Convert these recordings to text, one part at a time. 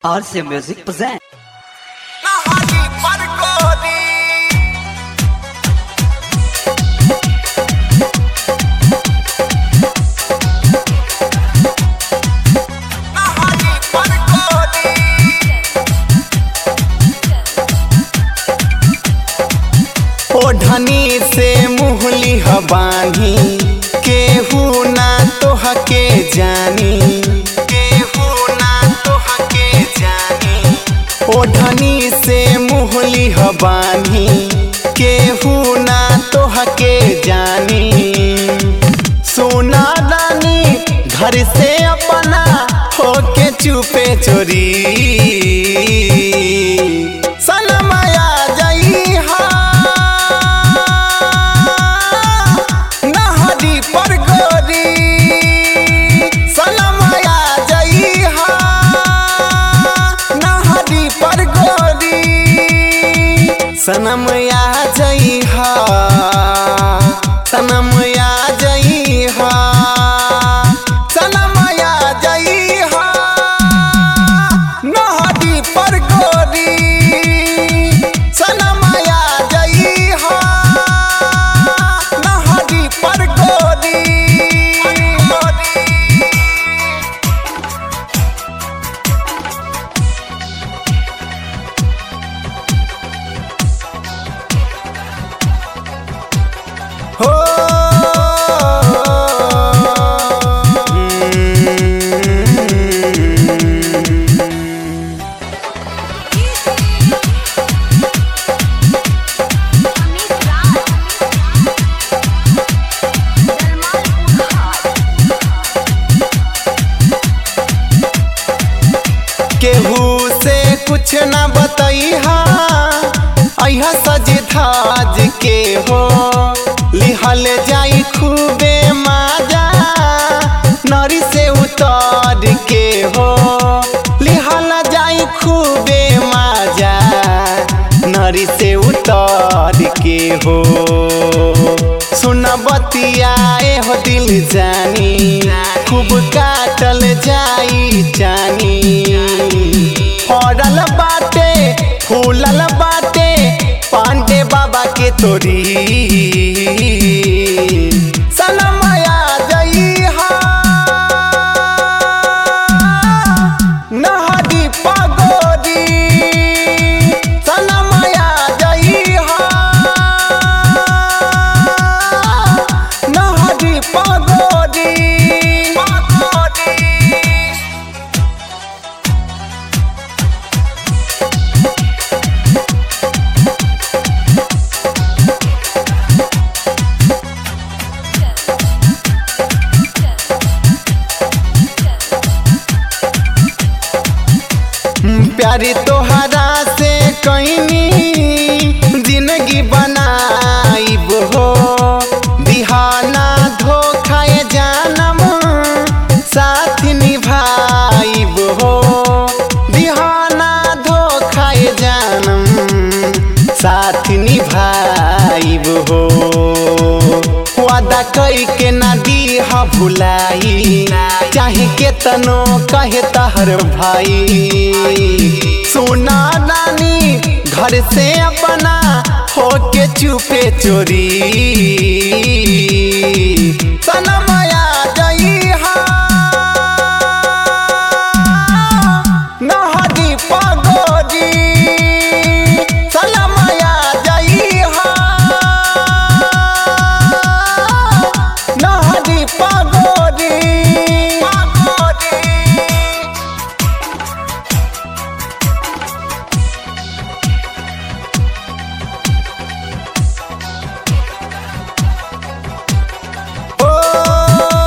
RC Music present. Nahali Parkodi. Nahali Parkodi. ओढ़नी से मुहली हबानी केहू ना तोहके जानी केहू ना तोहके जानी ओढ़नी से मुहली हबानी केहू ना तोहके जानी सोना रानी घर से अपना होके चुपे चोरी सनमया जई हा नहरी पर गोरी सनमया जई हा नहरी पर गोरी सनमया जई हा सनमया जई हा सनमया जई हा नहरी पर गोरी सनमया जई हा नहरी पर गोरी हो केहू से कुछ न बतैहा अहा सज धाज के हो लिहल जाई खूबे माजा नरी से उतर के हो लिहल जाई खूबे माजा नरी से उतर के हो सुन बतियाए हो दिल जानी खूब काटल जाई जानी फड़ल बाटे फूलल बाटे पांडे बाबा के तोरी सनमया जई हा नहरी पगोरी सनमया जई हा नहरी पगोरी पगोरी प्यारी तोहरा से कईनी जिंदगी बनाइब हो दिहाना धोखाए जानम साथ निभाइब हो दिहाना धोखाए जानम साथ निभाइब हो वादा कई के ना दीहा भुलाई चाहे के तनो कहे तहर भाई सोना नानी घर से अपना होके चुपे चोरी सनमया जई हा नहरी पगोरी सनमया जई हा नहरी पगोरी पगोरी ओ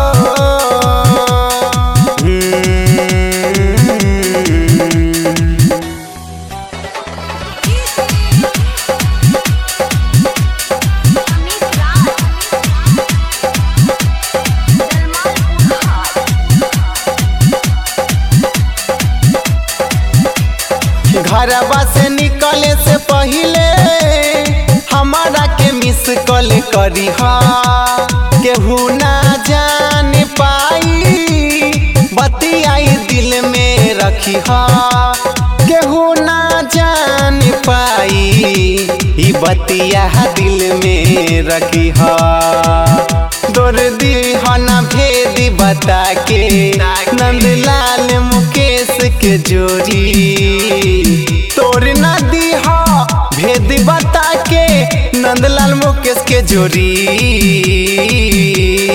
घरवा से निकले से पहले हमारा के मिस कॉल करी केहू ना जान पाई बतियाई दिल में रखी हा केहू ना जान पाई ई बतिया दिल में रखी हा तोर दीहना भेद बता के नंदलाल मुकेश के जोड़ी तोर ना दीहा भेद बता के नंदलाल मुकेश के जोड़ी